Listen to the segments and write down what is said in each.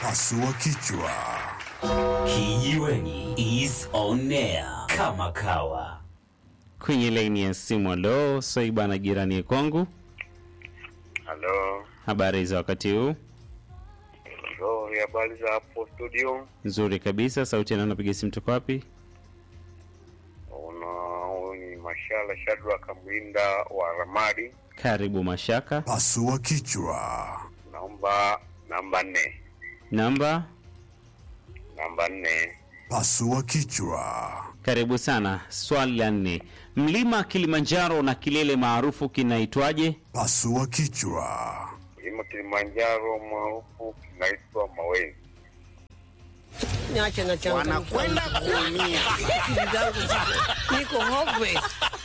Pasua kichwa. Kijiweni is on air kama kawa. kwenye laini ya simu. Alo, Swaiba na jirani kwangu, Halo, habari za wakati huu? nzuri. Habari za hapo studio? Nzuri kabisa. Sauti ya nani? Napiga simu toka wapi? Una huyu ni Mashala Shadra Kamwinda wa Ramadi. Karibu Mashaka. Pasua kichwa. Naomba namba nne, Namba, namba nne. Pasua kichwa. karibu sana. Swali la nne, mlima Kilimanjaro na kilele maarufu kinaitwaje? Pasua kichwa. Mlima Kilimanjaro maarufu kinaitwa Mawenzi. Niache na changa wanakwenda kuumia. akili zangu ziko niko hopeless.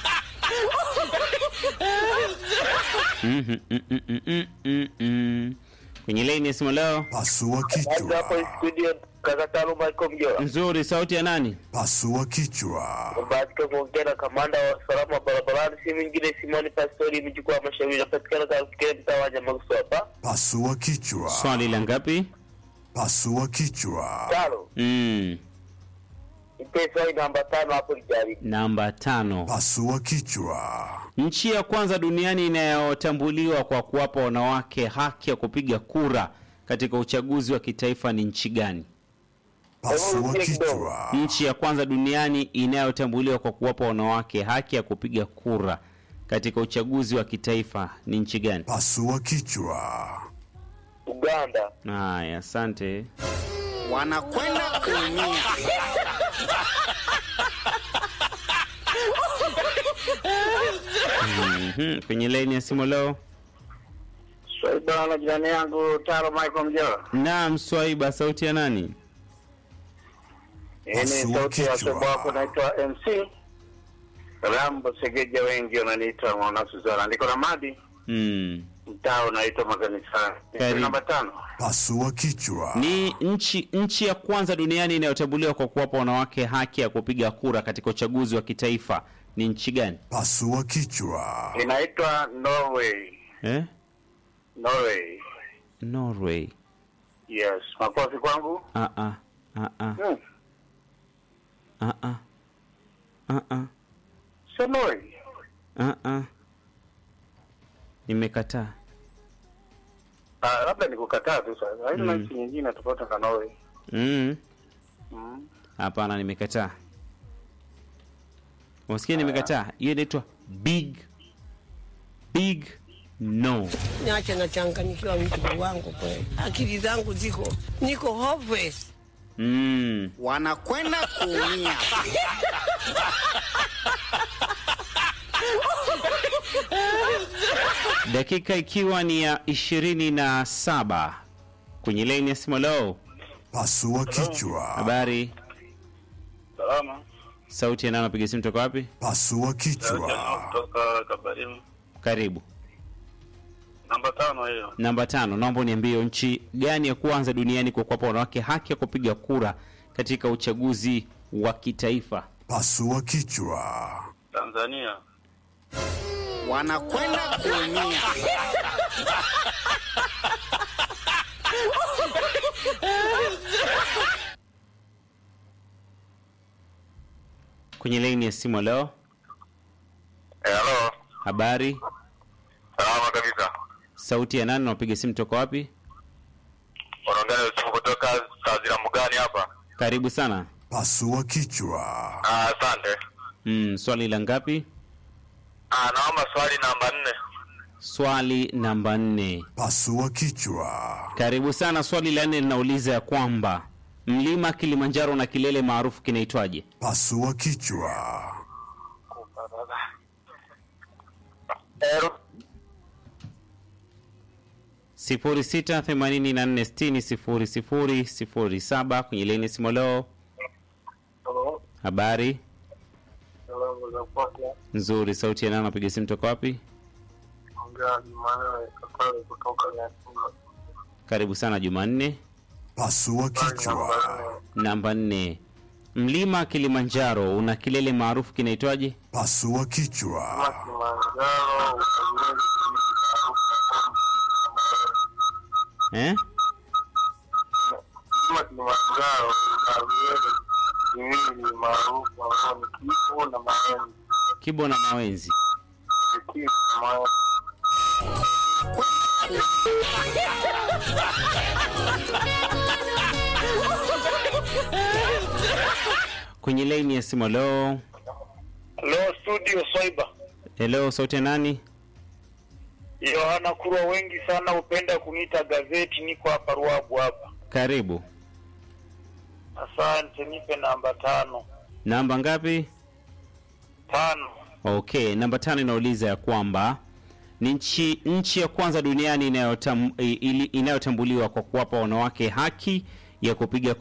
Mhm, mm, mm, mm, mm, mm, mm. Kwenye laini ya simu leo. Pasua kichwa. studio kaka Taaluma iko Mjora. Nzuri, sauti ya nani? Pasua kichwa. Bahatika kuongea na kamanda wa usalama barabarani, si mwingine Simoni Pastori mjukuu wa mashauri, napatikana katika mtaa wa Nyamagusu hapa. Pasua kichwa. Swali la ngapi? Pasua kichwa. Tano, Mm, nipe swali namba tano hapo lijaribu. namba tano. Pasua kichwa. Nchi ya kwanza duniani inayotambuliwa kwa kuwapa wanawake haki ya kupiga kura katika uchaguzi wa kitaifa ni nchi gani? Pasua kichwa. Nchi ya kwanza duniani inayotambuliwa kwa kuwapa wanawake haki ya kupiga kura katika uchaguzi wa kitaifa ni nchi gani? Pasua kichwa. Uganda. Haya, asante. wanakwenda kuumia. Mhm, Kwenye laini ya simu leo. Swaiba na jirani yangu Taro Michael Mjora. Naam, Swaiba, sauti ya nani? Hii ni Pasua sauti ya kichwa. somo wako naitwa MC Rambo Segeja, wengi wananiita mwana Suzana. Niko na Madi, Mm. mtaa unaitwa makanisani. Karibu. Namba tano. Pasua kichwa. Ni nchi nchi ya kwanza duniani inayotambuliwa kwa kuwapa wanawake haki ya kupiga kura katika uchaguzi wa kitaifa ni nchi gani? Pasua kichwa. Inaitwa Norway. Eh? Norway. Norway. Yes. Makofi kwangu. Ah ah. Ah ah. Hmm. Ah ah. Ah ah. Sio Norway. Ah ah. Nimekataa. Ah, labda nikukataa tu sasa. Haina Mm. nchi nyingine tofauti na Norway. Mm. Mm. Hapana, nimekataa. Unasikia nimekataa? Hiyo inaitwa big big no. Niache na changa nikiwa mjukuu wangu kweli. Akili zangu ziko niko hopeless. Mm. wanakwenda kuumia. Dakika ikiwa ni ya ishirini na saba kwenye laini ya simu. Leo Pasua kichwa. habari, Salama. sauti ya nani? Napiga simu toka wapi? Pasua kichwa. Kutoka Kabarimu. Karibu. Namba tano hiyo. Namba tano, naomba uniambie nchi gani ya kwanza duniani kwa kuwapa wanawake haki ya kupiga kura katika uchaguzi wa kitaifa? Pasua kichwa. Tanzania. wanakwenda kuumia. Kwenye laini ya simu leo, Eh, halo. habari, Salama kabisa. sauti ya nani? Napiga simu toka wapi? Unaongea na Yusufu kutoka Tazira Mugani hapa. Karibu sana. Pasua kichwa. Ah, asante. Mm, swali la ngapi? Ah, naomba swali namba nne. Swali namba nne. Pasua kichwa. Karibu sana. Swali la nne linauliza ya kwamba mlima Kilimanjaro na kilele maarufu kinaitwaje? Pasua kichwa. Eh, 0684600007 kwenye leni simolo. Habari salamu za kwake. nzuri, sauti ya nani? Napiga simu toka wapi? Ongea Jumanne Kakale kutoka Nyakuna. Karibu sana Jumanne. Pasua kichwa. Namba nne, mlima Kilimanjaro una kilele maarufu kinaitwaje? Pasua kichwa. Kilimanjaro utajiri Eh? Kilimanjaro na viele viwili maarufu ambao ni Kivu na Maenzi. Kibo na Mawenzi. Kivu na Maenzi. Kwenye laini ya simu, hello. Leo studio Soiba. Hello, sauti ya nani? Yohana Kurwa, wengi sana hupenda kuniita gazeti. Niko hapa Ruabu hapa. Karibu. Asante, nipe namba tano. Namba ngapi? Tano. Okay, namba tano inauliza ya kwamba ni nchi nchi ya kwanza duniani inayotam, ili- inayotambuliwa kwa kuwapa wanawake haki ya kupiga